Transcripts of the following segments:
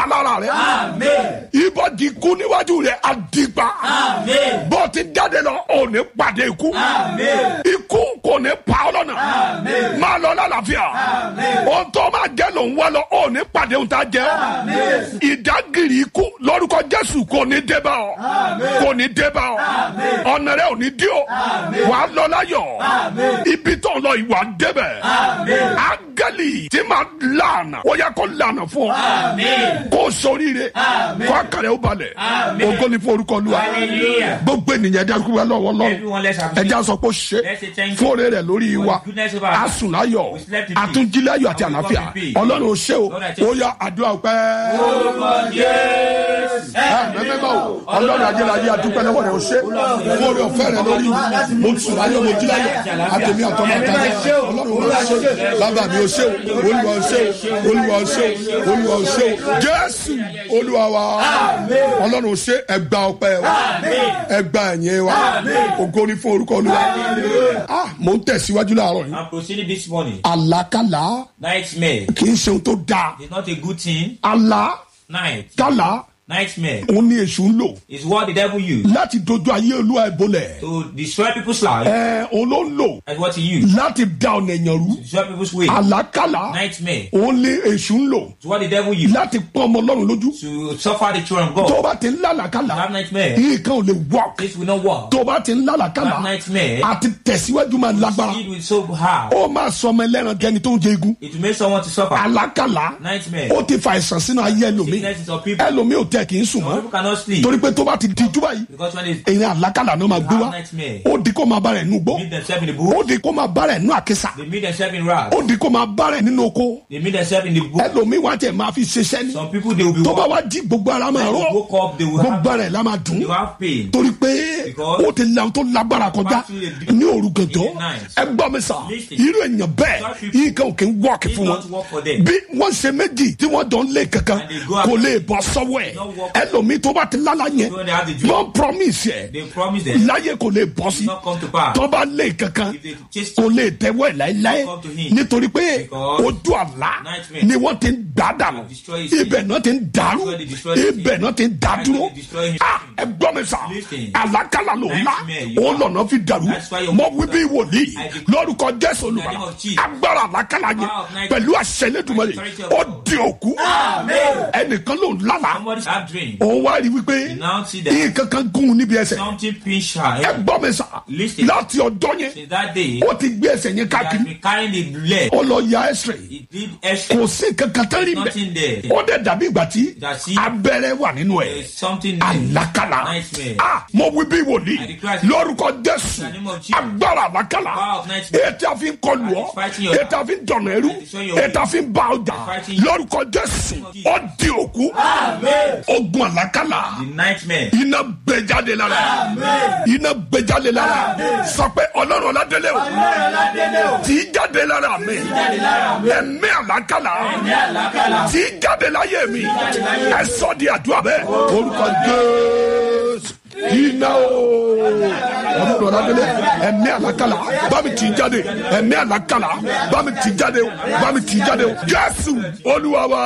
alára rẹ Amen. ibojì ikú níwájú rẹ àdìgbà Amen. bó ti jáde lọ ò ní pàdé ikú Amen. ikú kò ní pa ọ lọ́nà Amen. máa lọ lálàáfíà ohun tó máa jẹ ló ń wá lọ ò ní pàdé ohun tá a jẹ ìdágìrì ikú lórúkọ jésù kò ní dé bá ọ kò ní dé bá ọ ọ̀nà rẹ ò ní dí o wà á lọ láyọ̀ ibi tó ń lọ ìwà débẹ̀ áńgẹ́lì tí máa lànà ó yẹ kó lànà fún ọ Amen. kó soríire kó àkàrẹ ó balẹ̀ ògo ni fún orúkọ Olúwa Hallelujah. gbogbo ènìyàn ẹja kúrò lọ́wọ́ lọ́wọ́ Everyone, let's appreciate. ẹja sọ pé ó ṣe Let's say thank you fún oore rẹ̀ lórí for wa his goodness over us. asùnláyọ̀ We slept in peace. àtúnjíláyọ̀ àti And we àlàáfíà walk in peace. ọlọ́run ò ṣe o Lord, I thank ó yá àdúrà ọpẹ́ mẹ́mẹ́mẹ́ o ọlọ́run ajẹ́láyé àdúpẹ́ lọ́wọ́ rẹ̀ ò ṣe fún oore ọ̀fẹ́ rẹ̀ lórí mo sùn láyọ̀ mo jí láyọ̀ àtẹ̀mí àtọ́mọ́ àtàlẹ́ ọlọ́run ò ṣe lábàá mi ò ṣe o olúwa ò ṣe o olúwa ò ṣe o olúwa ò ṣe o jésù olúwa wa ọlọ́run ò ṣe ẹgbà ọpẹ́ wa ẹgbà ẹ̀yẹ wa ògo ni fún orúkọ olúwa ah mo ń tẹ̀síwájú láàárọ̀ yìí I'm proceeding this morning. àlákàlà Nightmare kì í ṣe ohun tó dáa is not a good thing. Night. àlákàlà Nightmare òun ni èṣù ń lò is what the devil used láti dojú ayé olúwa ẹ̀ bolẹ̀ to destroy people's lives. ẹ òun ló ń lò That's what he used láti da ọ̀nà èèyàn rú to destroy people's way. àlákàlà Nightmare òun ni èṣù ń lò is what the devil used láti pọ́n ọmọ ọlọ́run lójú to suffer the children of tó o God. bá ti ń lálàkàlà Have nightmare. nǹkan ò lè work This will not work. tó o bá ti ń lálàkàlà Have nightmare. àti tẹ̀síwájú máa lágbára It will so hard. ó máa sọ ọmọ ẹlẹ́ran jẹni tó ń jẹ igun It will make someone to suffer. àlákàlà Nightmare. ó ti fa àìsàn sínú ayé ẹlòmíì Sickness is of people. ẹlòmíì ò tẹ kì í sùn Some mọ́ people cannot sleep torí pé tó bá ti di jú báyìí because when they èyí àlákàlà náà máa gbé wá have nightmare, ó di kó máa bá rẹ̀ nù gbó meet themselves in the ó bush. di kó máa bá rẹ̀ nù àkísà They meet themselves in wrath. ó di kó máa bá rẹ̀ nínú oko They meet themselves in the bush. ẹlòmíì wá tẹ̀ máa fi ṣiṣẹ́ ní Some people they will be tó bá walking. wá jí gbogbo ara máa When rọ they woke up, they will have gbogbo rẹ̀ la máa dùn they will have pain. torí pé Because ó ti la tó lágbára kọjá Back to the- ní òru gànjọ́ in the night. ẹ gbọ́ mi sà Listen. irú èèyàn bẹ́ẹ̀ Such people- yìí kan ò kí ń wọ́ọ̀kì It fún wọn not work for them. bí wọ́n ṣe méjì tí wọ́n dán lé kankan And they go out- kò lè bọ́ sọ́wọ́ ẹ̀ Don't walk- ẹlòmíì tó bá ti lálá yẹn So when they have the dream, wọ́n promise ẹ̀ they promise them láyé kò lè bọ́ sí it not come to pass. tó bá lé kankan If they chase kò lè tẹ́wọ́ ẹ̀ láéláé Come to him. nítorí pé Because ojú àlá nightmare ni wọ́n ti ń dá dànù destroy his ibẹ̀ náà ti ń dàrú That's why they destroy his ibẹ̀ náà ti ń dá That's why dúró they destroy him. Ah, ẹ gbọ́ mi sà Listen. àlákàlà ló ńlá Nightmare, you òun lọ́nà fi dàrú That's why your- mọ wí bí wòlíì I declare- lórúkọ jésù In the olùbàdàn name of Jesus. agbára àlákàlà yẹn Power of night- pẹ̀lú àṣẹ lẹ́dùnmọ́lẹ̀ Authority of ó God. di òkú ẹnìkan ló ń lálàá Somebody have dream. òun wá rí wípé You now see that nǹkan kan gún un níbi ẹsẹ̀ something pinch ẹ her. gbọ́ mi sà Listen. láti ọjọ́ yẹn Since that day, ó ti gbé ẹsẹ̀ yẹn he has káàkiri been carrying the leg. ó lọ ya ẹsẹ̀ He did extra. kò sí kankan tán rí Nothing bẹ́ẹ̀ there. ó dẹ̀ dàbí ìgbà tí That's it. abẹ́rẹ́ wà nínú ẹ̀ There's something there. àlákàlà Nightmare. ah mo wí bí wòlíì I declare- lórúkọ jésù In the name of Jesus. agbára àlákàlà Power of nightmare. ètò àfi ń kọlù ọ And it's fighting your ètò àfi ń dọ̀nà ẹrú And it's showing your ètò àfi ń bá ọjà fighting you. lórúkọ jésù Jesus. ó di òkú ogun àlákàlà The nightmare. iná gbẹjáde lára iná gbẹjáde lára sọ pé ọlọ́run ọ̀làdélé o tí í jáde lára mi ẹ̀mí àlákàlà tí í jáde láyé mi ẹ sọ di àdúrà bẹ́ẹ̀ orúkọ jésù iná o ọlọ́run ọ̀làdélé ẹ̀mí àlákàlà bá mi tì í jáde ẹ̀mí àlákàlà bá mi tì í jáde o bá mi tì í jáde o jésù olúwa wa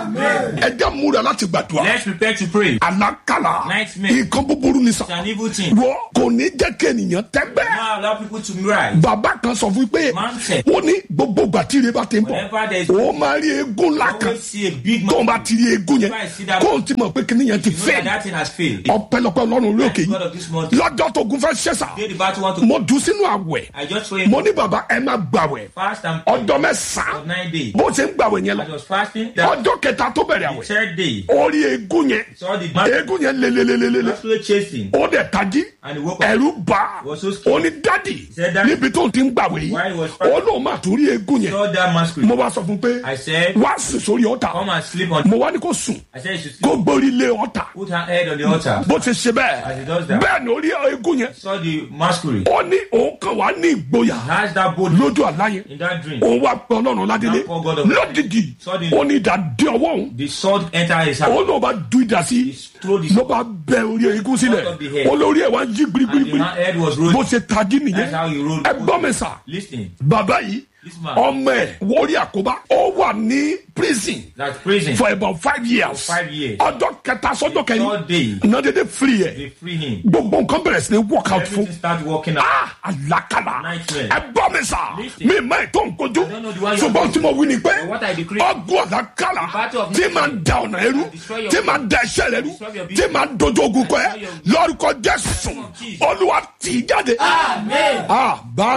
ẹ jẹ́ múra láti gbàdúrà Let's prepare to pray. àlákàlà Nightmare. nǹkan búburú ni sà It's an evil thing. wọ́n kò ní jẹ́ kí ènìyàn tẹ́gbẹ́. Now allow people to rise. bàbá kan sọ fún mi pé Man said- ó ní gbogbo ìgbà tí ire bá ti ń bọ̀ Whenever there is- ó máa rí eégún ńlá kan Always see a big tó ń man. bá ti rí eégún yẹn If I see that- kó o ti mọ̀ pé kíní yẹn ti You know that fẹ́ that thing has failed. ọpẹ́lọpẹ́ ọlọ́run orí òkè God of yìí this month. lọ́jọ́ tó gun fẹ́ ṣẹ́sà Today the battle want to. mo dùn sínú àwẹ̀ I just pray mo ní bàbá ẹ máa gbàwẹ̀ fast and ọjọ́ for mẹ́sàn-án nine days. bó ṣe ń gbàwẹ̀ yẹn I lọ was fasting. That ọjọ́ kẹta tó bẹ̀rẹ̀ the àwẹ̀ third day, orí eégún yẹn saw the man eégún yẹn lelelelele actually chasing. ó dẹ̀ tají And he woke up. ẹ̀rù bá Was so scared. ó ní dádì said, "Daddy." níbi tó ti ń gbàwẹ̀ yìí While he was ó lóun máa tún rí eégún yẹn Saw that masquerade. mo wá sọ fún pé I said, wá sùn sórí ọ̀tà come and sleep on. mo wá ní kó sùn I said, you should kó sleep. gbórí lé ọ̀tà Put her head on the altar. bó ti ṣe As he does bẹ́ẹ̀ that. bẹ́ẹ̀ ni orí eégún yẹn Saw the masquerade. ó ní òun kan wá ní ìgboyà Has that bold lójú àlá yẹn in that dream. òun wá pé ọlọ́run ládélé Now call God of- lódìdí Suddenly. ó ní ìdádé ọwọ́ òun The sword entered his heart. òun náà bá du ìdá sí He threw the ló bá bẹ orí eégún sílẹ̀ Out of the head. olórí ẹ̀ wá yí And the gbirigbiri man head was bó rolling. ṣe tají nìyẹn That's how he rolled. ẹ gbọ́ mi sà Listen. bàbá yìí This man. ọmọ ẹ̀ wọrí àkóbá ó wà ní prison That's prison. for about five years For five years. ọjọ́ kẹta sọ́jọ́ Third kẹyìn day, náà dédé free ẹ̀ they free him. gbogbo nǹkan bẹ̀rẹ̀ sí ní work out fún Everything start working out. ah alakala Nightmare. ẹ bọ́ mi sà Listen. mi má ètò nkojú I don't know the one you ṣùgbọ́n are tí mo wí ni pé But what I decree- ọgùn alakala The battle of tí máa ń da ọ̀nà ẹrú Destroy your tí máa ń da ẹsẹ̀ rẹ rú Destroy your tí business. máa ń dojú ogun kọ ẹ Destroy your- lórúkọ jésù Jesus. olúwa tì í jáde. Amen. ah bá